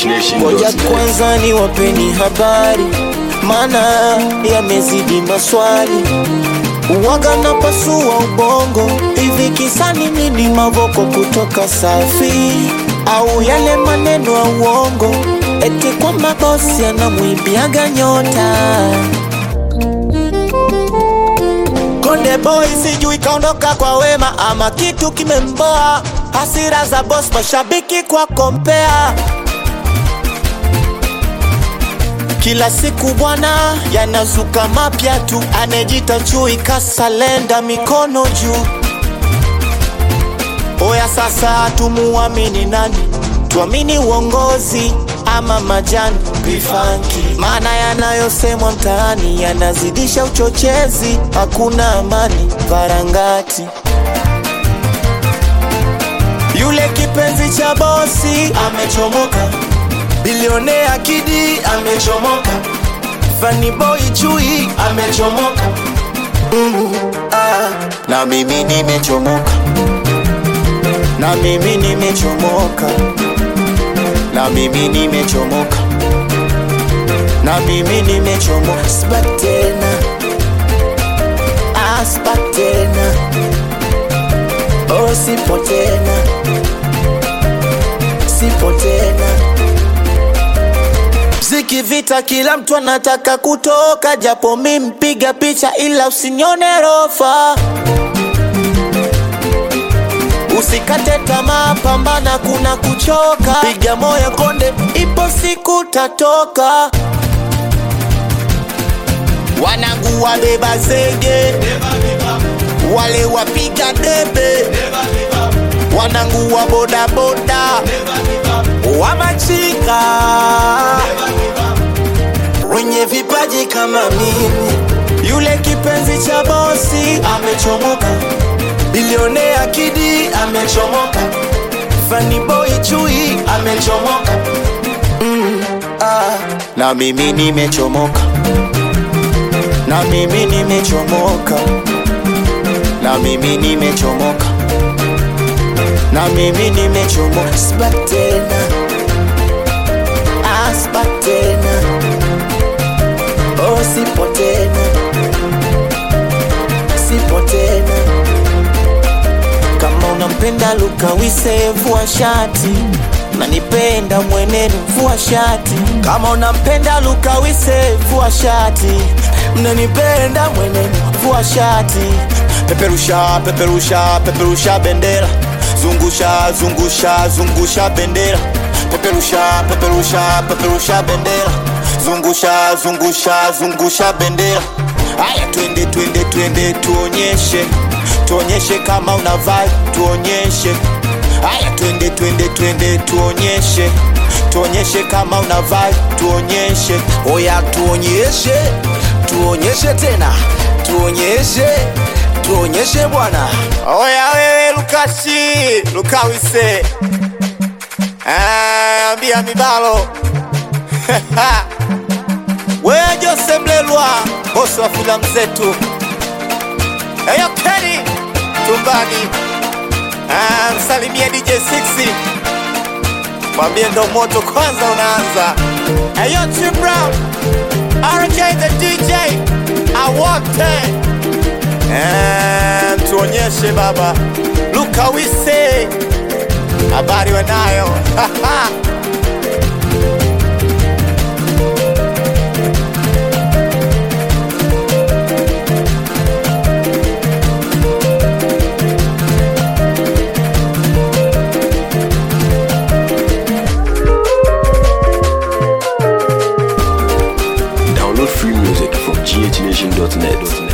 Ngoja kwanza ni wapeni habari, maana yamezidi maswali. Uwaga na pasua ubongo, hivi kisani nini mavoko kutoka safi au yale maneno ya uongo, eti kwamba bosi anamwimbiaga nyota Konde boy sijui kaondoka kwa wema ama kitu kimemboa, hasira za boss, mashabiki kwa kompea kila siku bwana, yanazuka mapya tu, anejita chui kasalenda, mikono juu. Oya sasa, tumuamini nani? Tuamini uongozi ama majani bifanki? Maana yanayosemwa mtaani yanazidisha uchochezi, hakuna amani varangati. Yule kipenzi cha bosi amechomoka, bilionea Kidi amechomoka, Funny boy Chui amechomoka, mm, ah, na mimi nimechomoka, na mimi nimechomoka, na mimi nimechomoka, na mimi nimechomoka, sibaki tena, ah, sibaki tena, oh, sipo tena, sipo tena Mziki vita, kila mtu anataka kutoka, japo mi mpiga picha, ila usinione rofa. Usikate tamaa, pambana, kuna kuchoka, piga moyo konde, ipo siku tatoka. Wanangu wabeba zege, wale wapiga debe, wanangu wa bodaboda, wamachika wenye vipaji kama mimi. Yule kipenzi cha bosi amechomoka, bilionea Kidi amechomoka, Funny boy Chui amechomoka, mm, ah. na mimi nimechomoka, na mimi nimechomoka, na mimi nimechomoka, na mimi nimechomoka, sibaki tena, ah, sibaki tena Oh, sipo tena, sipo tena. Kama unampenda Luka Wise, vua shati, nanipenda mwenenu, vua shati. Kama unampenda Luka Wise, vua shati, mnanipenda mwenenu, vua shati. Peperusha, peperusha, peperusha bendera, zungusha, zungusha, zungusha bendera, peperusha, peperusha, peperusha bendera zungusha zungusha zungusha bendera haya twende twende twende tuonyeshe tuonyeshe kama una vibe tuonyeshe haya twende twende twende tuonyeshe tuonyeshe kama una vibe tuonyeshe Oya tuonyeshe, tuonyeshe tena, tuonyeshe, tuonyeshe bwana. oya wewe lukashi lukawise Ah, ambia mibalo wewe Jose Mlelwa bosi wa filamu zetu eyo Keni tumbani Ah, msalimie DJ 6 mwambie ndo moto kwanza unaanza eyo Tim Brown RJ the DJ awote Eh, tuonyeshe baba Luka Wise habari wanayo Download free music from ghnation.net.